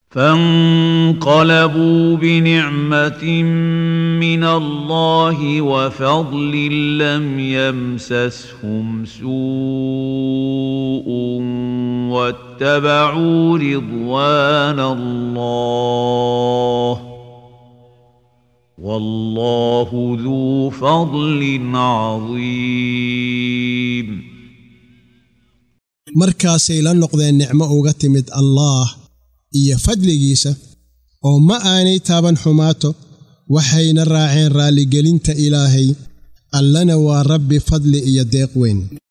فانقلبوا بنعمة من الله وفضل لم يمسسهم سوء واتبعوا رضوان الله والله ذو فضل عظيم markaasay la noqdeen nicmo uga timid allaah iyo fadligiisa oo ma aanay taaban xumaato waxayna raaceen raalligelinta ilaahay allana waa rabbi fadli iyo deeq weyn